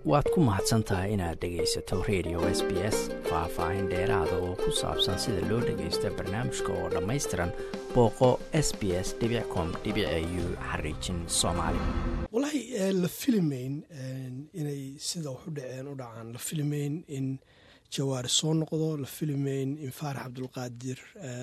waad ku mahadsan tahay inaad dhegaysato radio s b s faah-faahin dheeraada oo ku saabsan sida loo dhagaysto barnaamijka oo dhammaystiran booqo s b s com u xariijin soomaali wallaahi la filimayn inay sida wax u dhaceen u dhacaan la filimayn in jawaari soo noqdo la filimayn in faarax cabdulqaadir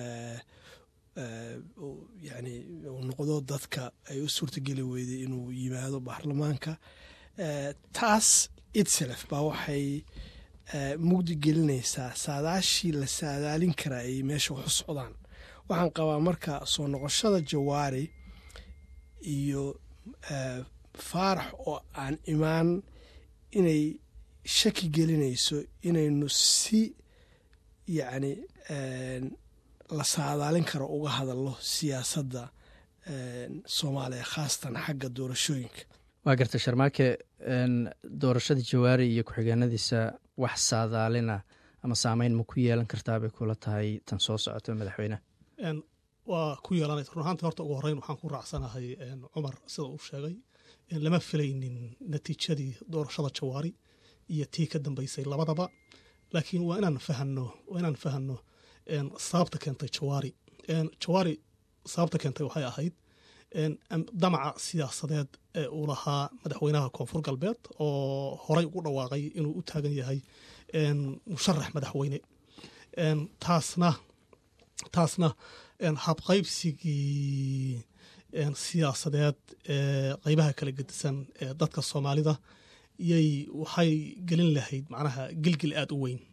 yani uu noqdo dadka ay u suurtageli weyday inuu yimaado baarlamaanka taas itselef baa waxay mugdi gelinaysaa saadaashii la saadaalin karaa ay meesha waxu socdaan waxaan qabaa marka soo noqoshada jawaari iyo faarax oo aan imaan inay shaki gelinayso inaynu si yacni la saadaalin karo uga hadalno siyaasadda soomaaliya khaasatan xagga doorashooyinka waa garta sharmaake doorashada jawaari iyo ku-xigeenadiisa wax saadaalina ama saameyn ma ku yeelan kartaa bay kula tahay tan soo socoto madaxweyneha waa ku yeelanaysa run ahaantii horta ugu horreyn waxaan ku raacsanahay cumar sida uu sheegay lama filaynin natiijadii doorashada jawaari iyo tii ka dambeysay labadaba laakiin waa inaan fahanno waa inaan fahanno sababta keentay jawaari jawaari sababta keentay waxay ahayd damaca siyaasadeed ee uu lahaa madaxweynaha koonfur galbeed oo horey ugu dhawaaqay inuu u taagan yahay musharax madaxweyne taasna taasna habqaybsigii siyaasadeed ee qeybaha kala gedisan ee dadka soomaalida yay waxay gelin lahayd macnaha gilgil aada u weyn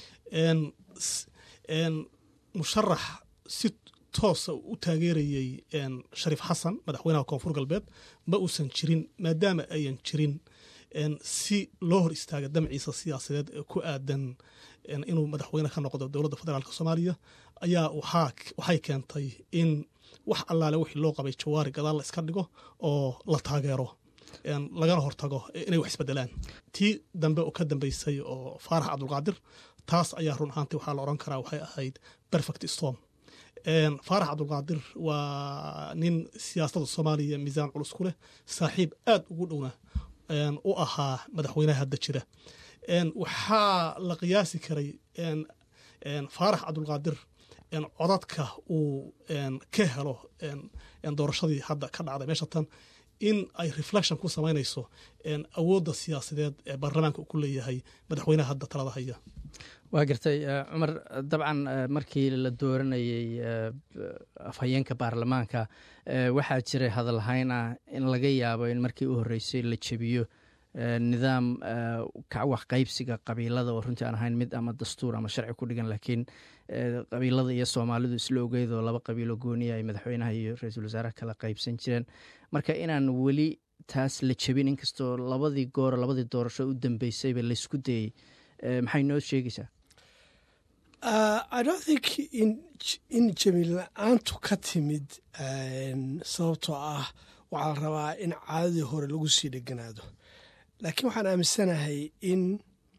musharax si toosa u taageerayey shariif xasan madaxweynaha koonfur galbeed ma uusan jirin maadaama ayan jirin si loo hor istaaga damciisa siyaasadeed ee ku aadan inuu madaxweyne ka noqdo dowladda federaalk soomaaliya ayaa waxay keentay in wax allaale wixii loo qabay jawaari gadaal la iska dhigo oo la taageero lagana hortago inay wax isbedelaan tii dambe oo ka dambeysay oo faarax cabdulqaadir taas ayaa run ahaantii waxaa la odhan karaa waxay ahayd perfect storm faarax cabdulqaadir waa nin siyaasadda soomaaliya miisaan culus ku leh saaxiib aada ugu dhowna u ahaa madaxweynaha hadda jira waxaa la qiyaasi karay faarax cabdulqaadir codadka uu ka helo doorashadii hadda ka dhacday meesha tan in ay reflection ku samaynayso awoodda siyaasadeed ee baarlamaanka uu ku leeyahay madaxweynaha hadda talada haya waa gartay cumar dabcan markii la dooranayey afhayeenka baarlamaanka waxaa jiray hadalhayn ah in laga yaabo in markii u horreysay la jebiyo nidaam wax qaybsiga qabiilada oo runtii aan ahayn mid ama dastuur ama sharci ku dhigan laakiin qabiilada iyo soomaalidu isla ogeyd oo laba qabiilo gooniya ay madaxweynaha iyo ra-iisul wasaaraha kala qaybsan jireen marka inaan weli taas la jebin inkastoo labadii goor labadii doorasho u dambeysayba laysku dayey maxay noo sheegaysaa in jamiil la-aantu ka timid sababtoo ah waxaa la rabaa in caadadii hore lagu sii dheganaado laakiin waxaan aaminsanahay in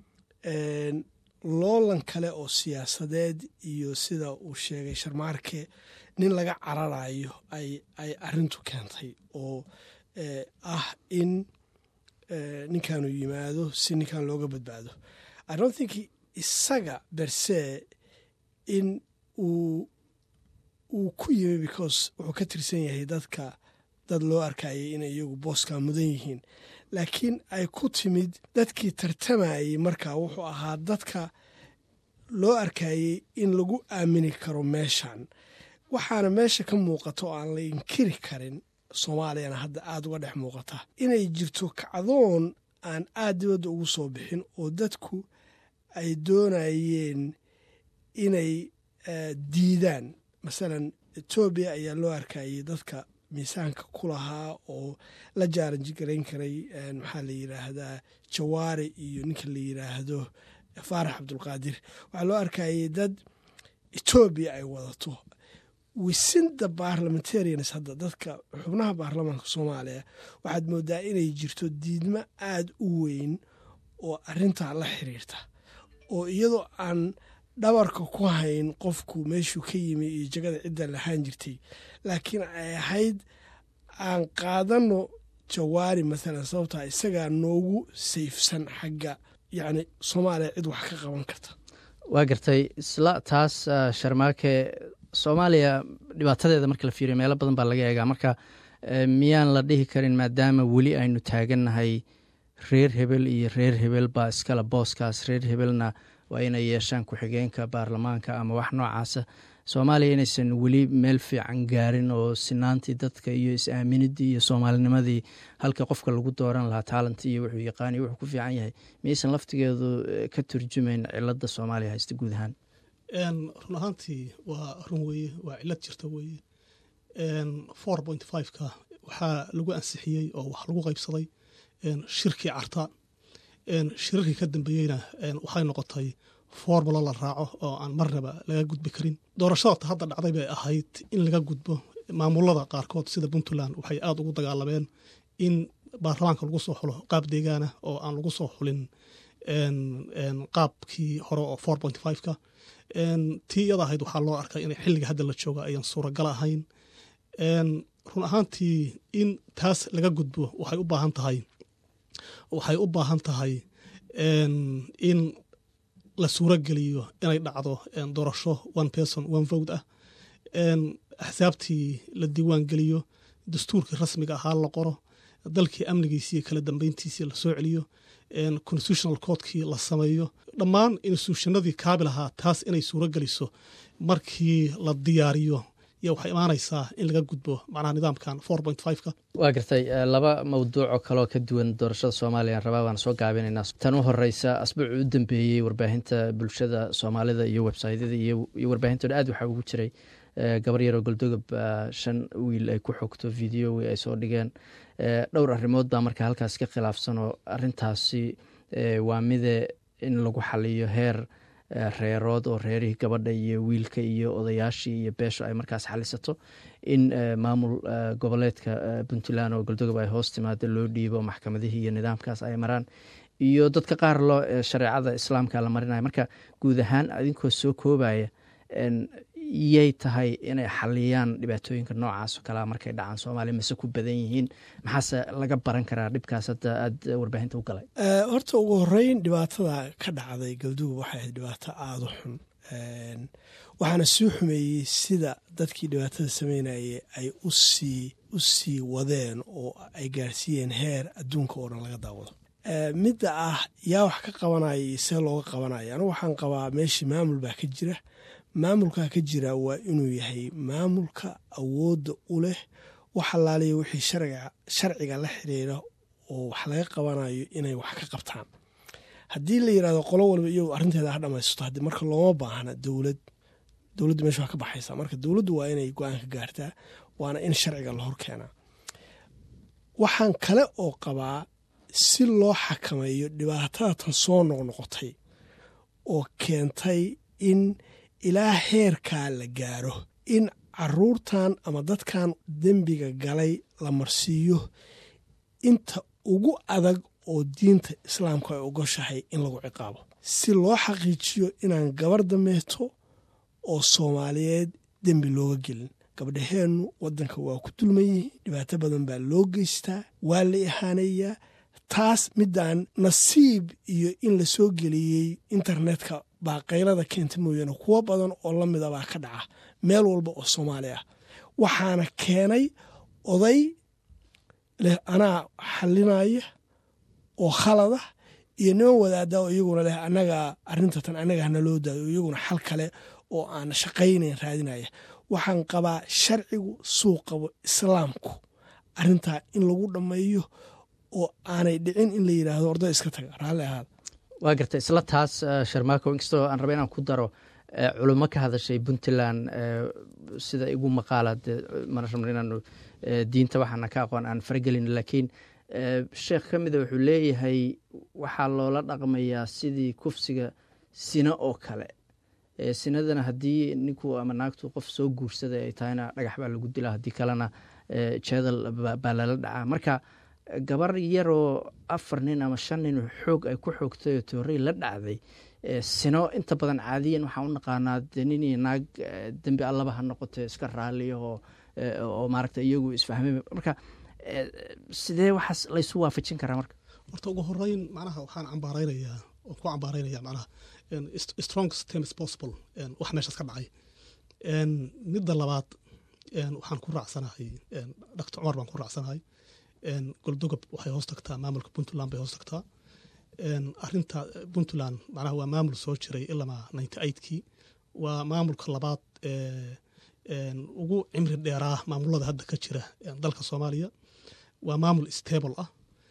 loolan kale oo siyaasadeed iyo sida uu sheegay sharmaarke nin laga cararayo ay arintu keentay oo ah in ninkaanu yimaado si ninkan looga badbaado i don't think isaga berse in uu uu ku yimi because wuxuu ka tirsan yahay dadka dad loo arkayay inay iyagu booskaa mudan yihiin laakiin ay ku timid dadkii tartamayey markaa wuxuu ahaa dadka loo arkayey in lagu aamini karo meeshan waxaana meesha ka muuqata oo aan la inkiri karin soomaaliyana hadda aada uga dhex muuqata inay jirto kacdoon aan aad dibadda ugu soo bixin oo dadku ay doonayeen inay diidaan masalan etoobiya ayaa loo arkayey dadka miisaanka ku lahaa oo la jaaranjigarayn karay maxaa la yidhaahdaa jawaari iyo ninka la yidhaahdo faarax cabdulqaadir waxaa loo arkayay dad etoobiya ay wadato wisinda barlamentarians hadda dadka xubnaha baarlamaanka soomaaliya waxaad moodaa inay jirto diidmo aada u weyn oo arintaa la xiriirta oo iyadoo aan dhabarka ku hayn qofku meeshuu ka yimi iyo jagada cidda lahaan jirtay laakiin ay ahayd aan qaadano jawaari maalan sababtaa isagaa noogu sayfsan xagga yacni soomaaliya cid wax ka qaban karta waa gartay isla taas sharmaake soomaaliya dhibaatadeeda marka la fiiriyo meelo badan baa laga eegaa marka miyaan la dhihi karin maadaama weli aynu taagannahay reer hebel iyo reer hebel baa iskale booskaas reer hebelna waa inay yeeshaan ku-xigeenka baarlamaanka ama wax noocaasa soomaaliya inaysan weli meel fiican gaarin oo sinaantii dadka iyo is-aaminidii iyo soomaalinimadii halka qofka lagu dooran lahaa taalanti iyo wuxuu yaqaaniyo wuxuu ku fiican yahay miyaysan laftigeedu ka turjumayn cilada soomaaliya haysta guud ahaan run ahaantii waa run weeye waa cilad jirta weeye four point fiveka waxaa lagu ansixiyey oo wax lagu qaybsaday shirkii carta shirarkii ka dambeeyeyna waxay noqotay formula la raaco oo aan marnaba laga gudbi karin doorashada hadda dhacday bay ahayd in laga gudbo maamulada qaarkood sida puntland waxay aada ugu dagaalameen in baarlamaanka lagu soo xulo qaab deegaana oo aan lagu soo xulin qaabkii hore oo four point fiveka tii iyada ahayd waxaa loo arkay inay xilliga hadda la jooga ayaan suuragal ahayn run ahaantii in taas laga gudbo waxay u baahan tahay waxay u baahan tahay in la suuro geliyo inay dhacdo doorasho one person one vote ah axsaabtii la diiwaan geliyo dastuurkii rasmiga ahaa la qoro dalkii amnigiisii kala dambeyntiisii la soo celiyo constitutional courtkii la sameeyo dhammaan instituushanadii kaabi lahaa taas inay suuro geliso markii la diyaariyo y waxay imaanaysaa in laga gudbo macnaha nidaamkan four point fiveka waa gartay laba mawduuc oo kaleoo ka duwan doorashada soomaaliya rabaa waan soo gaabinaynaa tan u horeysa asbuuci u dambeeyey warbaahinta bulshada soomaalida iyo websytyada iyo warbaahintood aad waxaa ugu jiray gabar yaroo goldogob shan wiil ay ku xogto videowi ay soo dhigeen dhowr arrimood baa marka halkaas ka khilaafsan oo arintaasi waa mide in lagu xaliyo heer reerood oo reerihii gabadha iyo wiilka iyo odayaashii iyo beesha ay markaas xalisato in maamul goboleedka puntland oo goldogob ay hoos timaado loo dhiibo maxkamadihii iyo nidaamkaas ay maraan iyo dadka qaar loo shareecada islaamka la marinayo marka guud ahaan adinkoo soo koobaya yay tahay inay xaliyaan dhibaatooyinka noocaas oo kalea markay dhacaan soomaaliya mase ku badan yihiin maxaase laga baran karaa dhibkaas hadda aada warbaahinta u galay horta ugu horeyn dhibaatada ka dhacday galdugu waxay ahayd dhibaato aada u xun waxaana soo xumeeyey sida dadkii dhibaatada sameynayay ay usii u sii wadeen oo ay gaarsiiyeen heer adduunka oo dhan laga daawado midda ah yaa wax ka qabanaya iyo see looga qabanaya anigu waxaan qabaa meeshii maamul baa ka jira maamulkaa ka jira waa inuu yahay maamulka awoodda u leh wax allaaliya wixii sharciga la xiriira oo wax laga qabanayo inay wax ka qabtaan haddii la yirahdo qolo walba iyagu arrinteeda ha dhamaysato haddii marka looma baahna dowlad dowladdu meesha waa ka baxaysa marka dowladdu waa inay go-aanka gaartaa waana in sharciga la hor keenaa waxaan kale oo qabaa si loo xakameeyo dhibaatada tan soo noqnoqotay oo keentay in ilaa heerkaa la gaaro in caruurtan ama dadkan dembiga galay la marsiiyo inta ugu adag oo diinta islaamku ay ogoshahay in lagu ciqaabo si loo xaqiijiyo inaan gabar dameeto oo soomaaliyeed dembi looga gelin gabdhaheennu waddanka waa ku dulman yihiin dhibaato badan baa loo geystaa waa la ihaaneeyaa taas midaan nasiib iyo in la soo geliyey internetka baa qaylada keenta mooyaane kuwo badan oo la mida baa ka dhaca meel walba oo soomaali ah waxaana keenay oday leh anaa xalinaya oo khalada iyo niman wadaada oo iyaguna leh anagaa arintatan anaga hana loo daayo iyaguna xal kale oo aan shaqaynayn raadinaya waxaan qabaa sharcigu suu qabo islaamku arintaa in lagu dhammeeyo oo aanay dhicin in la yidhaahdo orday iska taga raalli ahaada waa gartay isla taas sharmaako inkastoo aan raba inaan ku daro culummo ka hadashay puntland sida igu maqaala dee mana rabno inaanu diinta waxaana ka aqoon aan faragelin laakiin sheekh ka mida wuxuu leeyahay waxaa loola dhaqmayaa sidii kufsiga sino oo kale sinadana haddii ninku ama naagtu qof soo guursaday ay tahayna dhagax baa lagu dilaa haddii kalena jeedal baa lala dhacaa marka gabar yaroo afar nin ama shan nin xoog ay ku xoogtay oo toorey la dhacday sino inta badan caadiyan waxaan u naqaanaa de nin iyo naag dembi allaba ha noqote iska raaliyaho oo maaragta iyagu isfahmay marka sidee waxaas laysu waafajin karaa marka horta ugu horeyn macnaha waxaan cambaaraynayaa ku cambaaraynaya macnaha strongest terms possible wax meeshaas ka dhacay midda labaad waxaan ku raacsanahay doctor cumar baan ku raacsanahay goldogob waxay hoos tagtaa maamulka puntland bay hoos tagtaa arinta puntland macnaha waa maamul soo jiray ilamaa ninety eightkii waa maamulka labaad ugu cimri dheeraa maamulada hadda ka jira dalka soomaaliya waa maamul stable ah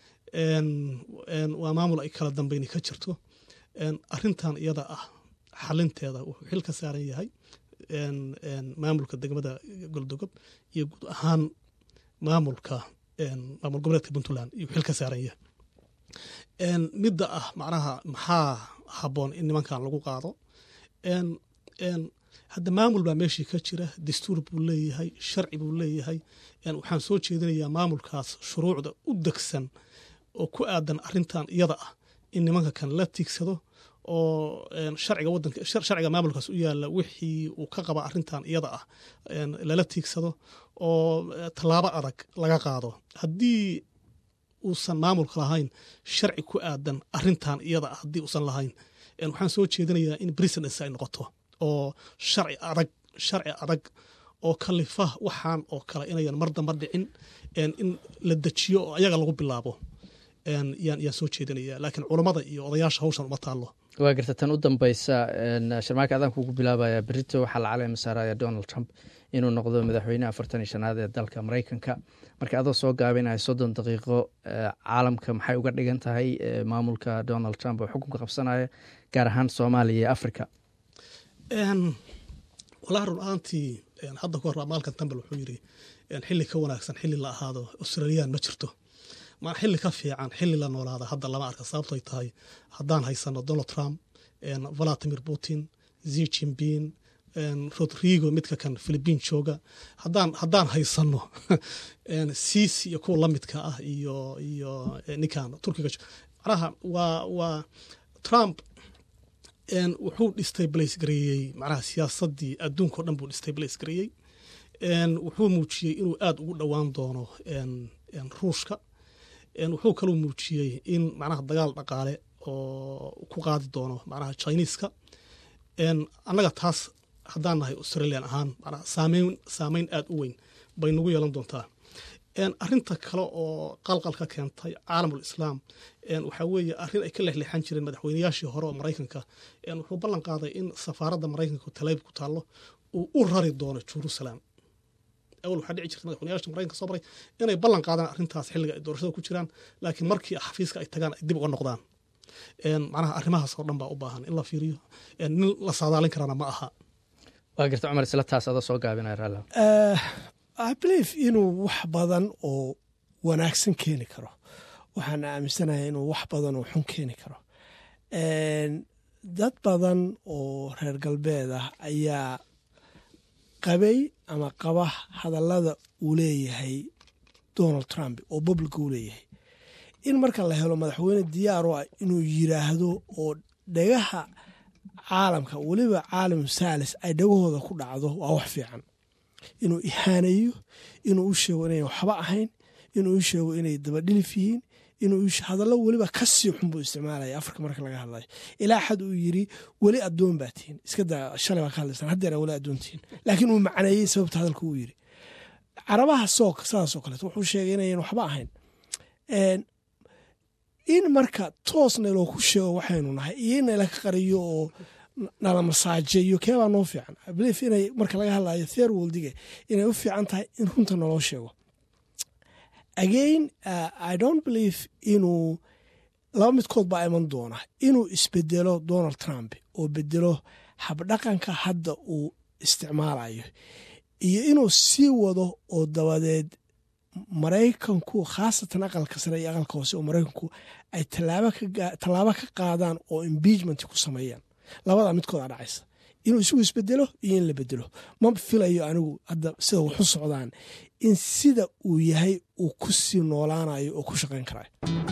waa maamul ay kala dambeyni ka jirto arintan iyada ah xalinteeda wuxuu xil ka saaran yahay maamulka degmada goldogob iyo guud ahaan maamulka maamul goboleedka puntland iyuu xil ka saaran yahay midda ah macnaha maxaa habboon in nimankan lagu qaado hadda maamul baa meeshii ka jira dastuur buu leeyahay sharci buu leeyahay waxaan soo jeedinayaa maamulkaas shuruucda u degsan oo ku aadan arintan iyada ah in nimanka kan la tiigsado oo sharciga wadanka sharciga maamulkaas u yaala wixii uu ka qaba arintan iyada ah lala tiigsado oo tallaabo adag laga qaado haddii uusan maamulka lahayn sharci ku aadan arintan iyada ah haddii uusan lahayn waxaan soo jeedinayaa in precedence ay noqoto oo sharci adag sharci adag oo kalifa waxaan oo kale inayan mar damba dhicin in la dejiyo oo ayaga lagu bilaabo yaan soo jeedinaya laakiin culammada iyo odayaasha hawshan uma taallo waa garta tan u dambeysa sharmaaka adaan kugu bilaabaya berito waxaa la caleyma saaraya donald trump inuu noqdo madaxweyneha afartan iyo shanaad ee dalka maraykanka marka adoo soo gaabinaya soddon daqiiqo caalamka maxay uga dhigan tahay maamulka donald trump oo xukunka qabsanaya gaar ahaan soomaaliya iyo africa walaa run ahaantii hadda ku hor maalkan tambal wuxuu yidhi xilli ka wanaagsan xilli la ahaado australiyaan ma jirto ma xilli ka fiican xilli la noolaada hadda lama arka sababtoy tahay haddaan haysano donald trump valadimir putin zi jimbin rodrigo midka kan philibiin jooga haddaan haddaan haysano ciisi iyo kuwa lamidka ah iyo iyo ninkan turkiga macnaha waa waa trump wuxuu destabilize gareeyey macnaha siyaasadii adduunka o dhan buu destabilize gareeyey wuxuu muujiyey inuu aada ugu dhowaan doono ruushka wuxuu kaluu muujiyey in macnaha dagaal dhaqaale oo ku qaadi doono macnaha chiniiska annaga taas haddaan nahay australian ahaan macnaha saameyn saameyn aada u weyn bay nagu yeelan doontaa arinta kale oo qalqalka keentay caalamul islaam waxaa weeye arrin ay ka lexleexan jireen madaxweynayaashii hore oo maraykanka wuxuu ballan qaaday in safaaradda maraykanka talayb ku taallo uu u rari doono jerusalem awal waxaa dhici jirta madaxweynayaasha maraykanka soo maray inay ballan qaadaan arrintaas xilliga ay doorashada ku jiraan laakiin markii xafiiska ay tagaan ay dib uga noqdaan macnaha arrimahaas oo dhan baa u baahan in la fiiriyo nin la saadaalin karana ma aha waa garta cumar isla taas adoo soo gaabinaya raala i believe inuu wax badan oo wanaagsan keeni karo waxaan aaminsanahay inuu wax badan oo xun keeni karo dad badan oo reer galbeed ah ayaa qabay ama qaba hadallada uu leeyahay donald trump oo publica uu leeyahay in marka la helo madaxweyne diyaar u ah inuu yiraahdo oo dhegaha caalamka weliba caalam saalis ay dhegahooda ku dhacdo waa wax fiican inuu ihaanayo inuu u sheego inayn waxba ahayn inuu u sheego inay dabadhilif yihiin inuu hadallo weliba ka sii xun buu isticmaalaya afrika marka laga hadlayo ilaa xad uu yiri weli addoon baa tihiin iska daa shalay baa ka hadlaysaan haddeera weli addoon tihiin laakiin uu macneeyey sababta hadalka uu yiri carabaha soo sidaasoo kaleeto wuxuu sheegay inayan waxba ahayn in marka toosna looku sheego waxaynu nahay iyo in nala ka qariyo oo nala masaajeeyo keebaa noo fiican blief inay marka laga hadlayo ther woldige inay u fiican tahay in runta naloo sheego again uh, i don't believe inuu laba midkood baa iman doona inuu isbedelo donald trump oo bedelo habdhaqanka hadda uu isticmaalayo iyo inuu sii wado oo dabadeed maraykanku khaasatan aqalka sare iyo aqalka hoose oo maraykanku ay tallaabo ka qaadaan oo impeachment ku sameeyaan labada midkooda dhacaysa inuu isagu isbedelo iyo in la bedelo ma filayo anigu hadda sida waxu socdaan in sida uu yahay uu ku sii noolaanayo oo ku shaqayn karayo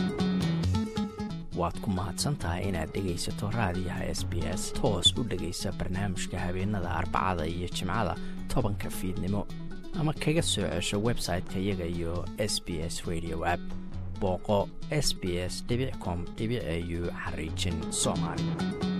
waad ku mahadsantahay inaad dhegaysato raadiyaha s b s toos u dhegaysa barnaamijka habeenada arbacada iyo jimcada tobanka fiidnimo ama kaga soo cesho website-ka iyaga iyo s b s radio app booqo s b s com au xariijin soomaali